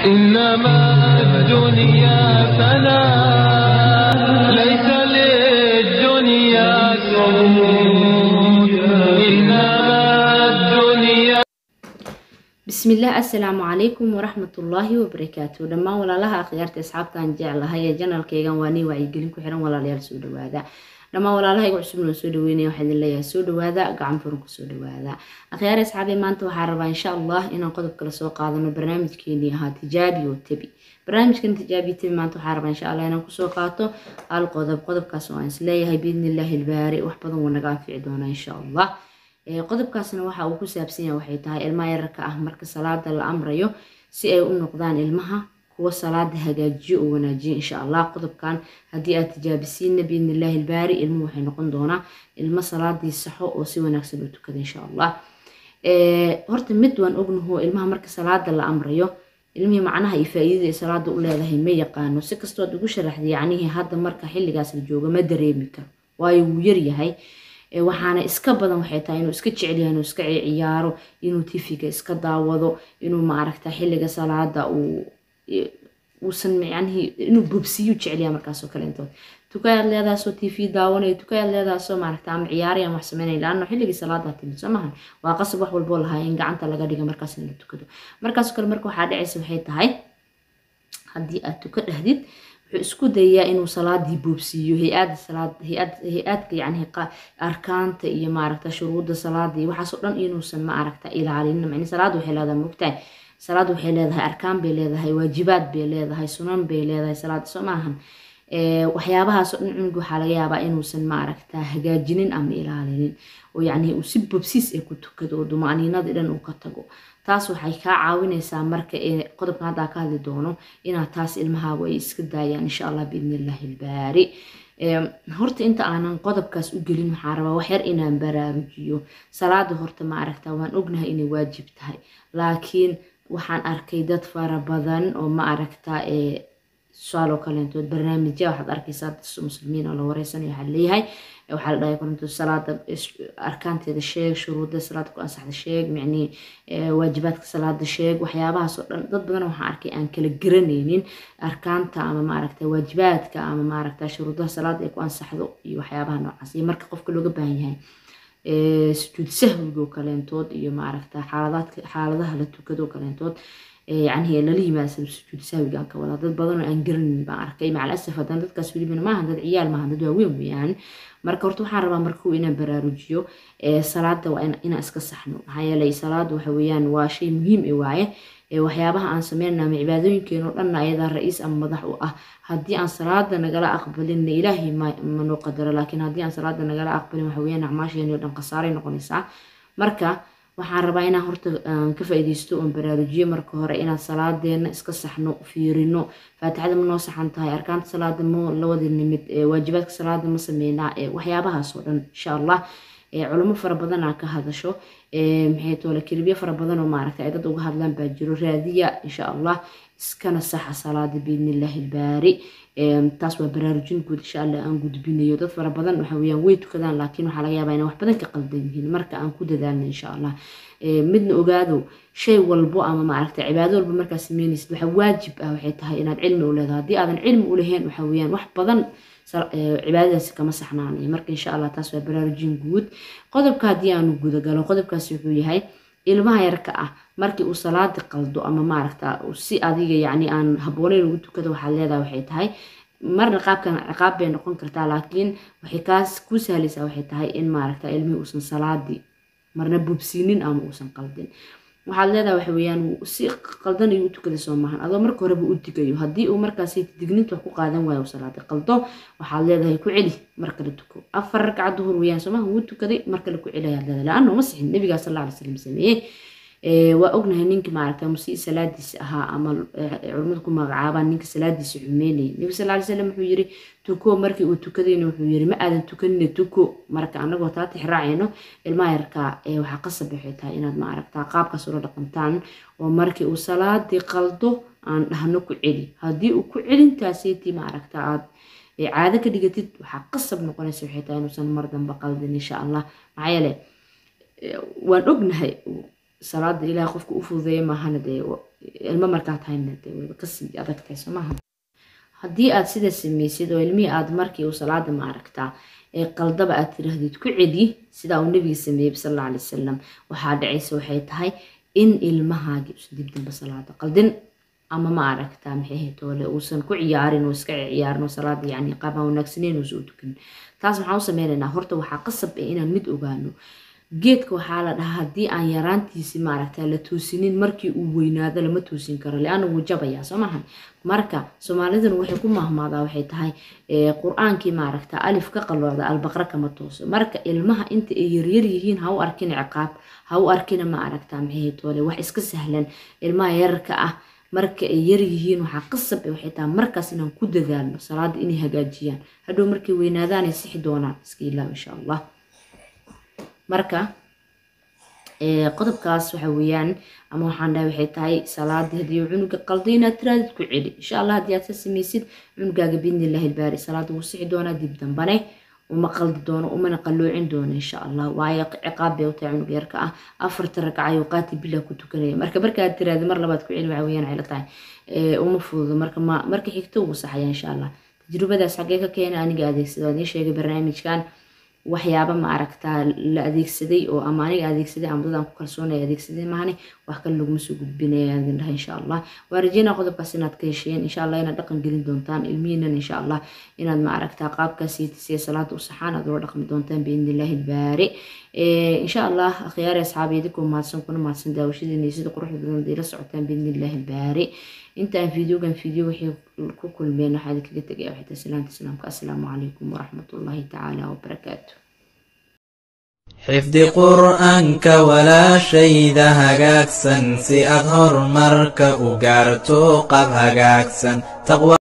إنما الدنيا فنا ليس للدنيا سود إنما الدنيا bismillaah assalaamu calaykum waraxmatullaahi wabarakaatu dhammaan walaalaha akhyaarta asxaabtaan jeclahay ee janalkeygan waa nii wacyigelin ku xiran walaalayaal soo dhawaada dhammaan walaalaha igu cusubna soo dhaweynaya waxaa idin leeyahay soo dhawaada gacan furan ku soo dhawaada akhyaar asxaabee maanta waxaa rabaa insha allah inaan qodob kale soo qaadano barnaamijkeenii ahaa tijaabi oo tebi barnaamijkan tijaabi tebi maanta waxaa rabaa insha allah inaan kusoo qaato hal qodob qodobkaas oo aan isleeyahay biidnillaahi ilbaari wax badan wuu naga anfici doonaa insha allah qodobkaasna waxa uu ku saabsan yahay waxay tahay ilmaha yararka ah marka salaada la amrayo si ay u noqdaan ilmaha kuwa salaada hagaajiyo oo wanaajiyo insha allah qodobkan haddii aad tijaabisiinna biidnillaahi ilbaari ilmuhu waxay noqon doonaa ilmo salaadii saxo oo si wanaagsan u tukada insha allah horta mid waan ognaho ilmaha marka salaada la amrayo ilmihii macnaha iyo faa-iidada ay salaada u leedahay ma yaqaano si kastood ugu sharaxday yacnihii hadda marka xilligaas la joogo ma dareemi karo waayo wuu yaryahay waxaana iska badan waxay tahay inuu iska jecelyahay inuu iska ciyaaro inuu tifiga iska daawado inuu maaragta xilliga salaada uu uusan macnihii inuu bobsiyu jecelyahay markaasoo kale intood tukayaad leedaasoo t v daawanayo tukayaad leedaasoo maaragta ama ciyaarayaan wax sameynaya laano xilligii salaada timid soo maahan waa qasab wax walboo lahaa in gacanta laga dhiga markaas in la tukado markaasoo kale marka waxaa dhacaysa waxay tahay haddii aad tuka dhahdid wuxuu isku dayaa inuu salaadii boobsiiyo hay-ada salaad hay-ad hay-aadka yani arkaanta iyo maaragta shuruudda salaada iyo waxaasoo dhan inuusan ma aragta ilaalinin macni salaada waxay leedahay mogtahay salaada waxay leedahay arkaan bay leedahay waajibaad bay leedahay sunan bay leedahay salaada soo maahan waxyaabahaasoo dhan cunug waxaa laga yaabaa inuusan maaragta hagaajinin ama ilaalinin oo yacni uu si bobsiis ay ku tukado oo dumaniinadii dhan uu ka tago taas waxay kaa caawinaysaa marka qodobkan haddaa ka hadli doono inaad taas ilmahaagu ay iska daayaan insha allah biidnillahi ilbaari horta inta aanan qodobkaas u gelin waxaa rabaa waxyar inaan baraarujiyo salaada horta ma aragta waan ognahay inay waajib tahay laakiin waxaan arkay dad fara badan oo ma aragta tusaaloo kaleentood barnaamijya waxaad arkaysaa dad muslimiin oo la wareysanayo waxaa leeyahay waxaa la dhahay korinto salaada arkaanteeda sheeg shuruudda salaada ku ansaxda sheeg micnii waajibaadka salaada sheeg waxyaabahaas oo dhan dad badan waxaan arkay aan kala garanaynin arkaanta ama maaragta waajibaadka ama maaragta shuruudaha salaada ay ku ansaxdo iyo waxyaabaha noocaas iyo marka qofka looga baahan yahay sujuud sahwiga oo kaleentood iyo maaragta xaaladaadka xaaladaha la tukado oo kaleentood yani lala yimaada sujuud sahwiga aan ka wadaa dad badan oo aan garanin baan arkay macal asaf haddana dadkaas welibana maahan dad ciyaal maahan dad waaweyn weeyaan marka horta waxaan rabaa markuu inaan baraarujiyo salaada waa inaan iska saxno maxaa yeelay salaada waxa weeyaan waa shay muhiim e waaye waxyaabaha aan sameynana ama cibaadooyinkeen oo dhanna ayadaa ra-iis ama madax u ah haddii aan salaada nagala aqbalinna ilaahay manoo qadaro laakiin haddii aan salaada nagala aqbalin waxa weeyaan acmaasheeni o dhan khasaaray noqonaysaa marka waxaan rabaa inaan horta ka faa-ideysto oon baraarujiyo marka hore inaan salaadeena iska saxno fiirino faatixada ma noo saxan tahay arkaanta salaada ma la wada nimid waajibaadka salaada ma sameynaa waxyaabahaas oo dhan insha allah culamo fara badan aa ka hadasho maxay toole kelibyo fara badan oo maaragta ay dad uga hadlaan baa jiro raadiya insha allah iskana saxa salaada biidnillahi ilbaari taas waa baraarujin guud insha allah aan gudbinayo dad fara badan waxa weeyaan way tukadaan laakiin waxaa laga yaabaa inay wax badan ka qaldan yihiin marka aan ku dadaalno insha allah midna ogaado shay walbo ama maaragta cibaado walba markaa sameynaysid waxa waajib ah waxay tahay inaad cilmi u leedahay haddii aadan cilmi u lahayn waxa weeyaan wax badan cibaadadaasi kama saxnaanayo marka insha allah taas waa baraarujin guud qodobka haddii aanu gudagalo qodobkaasi wuxuu yahay ilmaha yarka ah markii uu salaada qaldo ama maaragta si adiga yacni aan habbooneyn ugu tukada waxaad leedahay waxay tahay marna qaabkan ciqaab bay noqon kartaa laakiin waxay kaas ku sahlaysaa waxay tahay in maaragta ilmihii uusan salaadii marna bubsiinin ama uusan qaldin waxaad leedahay waxa weeyaan si qaldan ayuu u tukaday soo maahan adoo marka horeba u digayo haddii uu markaasi digninta wax ku qaadan waayo uu salaada qaldo waxaad leedahay ku celi mar kale tuko afar ragca duhur weeyaan soo maaha wuu tukaday mar kale ku celi ayaad leedahay la-anna uma sixin nabigaa sal alla alay slam sameeyey waa ognahay ninka maaragta musii salaadiisa ahaa ama culimmadu ku magacaabaan ninka salaadiisa xumeynayay nabi sal alay slam wuxuu yiri tuko markii uu tukadayna wuxuu yiri ma aadan tukanina tuko marka anagoo taa tixraacayno ilmaha yarkaa waxaa qasab waxay tahay inaad maaragta qaabkaas ula dhaqantaan oo markii uu salaadii qaldo aan dhahno ku celi haddii uu ku celintaaseti maaragta aad caado ka dhigatid waxaa qasab noqonaysa waxay tahay inuusan mar dambe qaldin insha allah maxaa yeele waan ognahay salaada ilaah qofka u fududeeya maahana dee ilmo markaa tahayna dee wayba kasii adag tahay soo maaha haddii aad sida samaysid oo ilmihii aad markii uu salaada ma aragtaa ee qaldaba aad tirahdid ku celi sidaa uu nabiga sameeyey sal alla alay wasalam waxaa dhacaysa waxay tahay in ilmahaagii usan dib damba salaada qaldin ama ma aragtaa maxay ahayd ole uusan ku ciyaarin oo iska ciyaarin oo salaada yani qaabaan wanaagsaneyn uusan u tukanin taas maxaan u sameynaynaa horta waxaa qasab ah inaan mid ogaano geedka waxaa la dhahaa haddii aan yaraantiisi maaragta la toosinin markii uu weynaado lama toosin karo leana wuu jabayaa soo maahan marka soomaaliduna waxay ku mahmaadaa waxay tahay qur-aankii maaragta alif ka qalloocda albaqra kama tooso marka ilmaha inta ay yaryar yihiin ha u arkina ciqaab ha u arkina ma aragta maxay toole wax iska sahlan ilmaha yararka ah marka ay yar yihiin waxaa qasab ah waxay tahay markaas inaan ku dadaalno salaada inay hagaajiyaan hadhow markay weynaadaan ay sixi doonaan iska ilaab insha allah marka qodobkaas waxa weeyaan ama waxaan dhahay waxay tahay salaadii haddii cunuga qalday inaad tiraadid ku celi insha allah haddii aad ka samaysid cunugaaga biidnillahi ilbaari salaada wuu sixi doonaa dib dambane uma qaldi doono umana qalloocin doono insha allah waayo ciqaab bay u tahay cunug yarka ah afarta ragcayo qaati billah ku tukanaya marka markaad tiraadi mar labaad ku celi waxa weeyaan cilo tahay uma fududo marka marka xigto wuu saxaya insha allah tajrubadaas xaggee ka keena aniga adeegsada waan ii sheegay barnaamijkan waxyaaba ma aragtaa la adeegsaday oo ama aniga adeegsaday ama dadaan ku kalsoonaya adeegsaday maahane wax kale laguma soo gudbinaya idin dhaha insha allah waa rajeynaa qodobkaas inaad ka hesheen insha allah inaad dhaqan gelin doontaan ilmihiinan insha allah inaad ma aragtaa qaabkaas siya salaada u saxaan aad ula dhaqmi doontaan biidni illaahi ilbaari insha allah akhyaari asxaabi idinkoo mahadsan kuna mahadsan daawashadiina sida quruxda badan day la socotaan biidni illaahi ilbaari intaan fiideogan fiideo waxay ku kulmeen waxaa idinkaga tegaya waxay tahay salaanta islaamka assalaamu calaykum waraxmatullaahi tacaala wabarakaatu xifdi qur'aanka walaashayda hagaagsan si aad horumarka u gaarto qab hagaagsan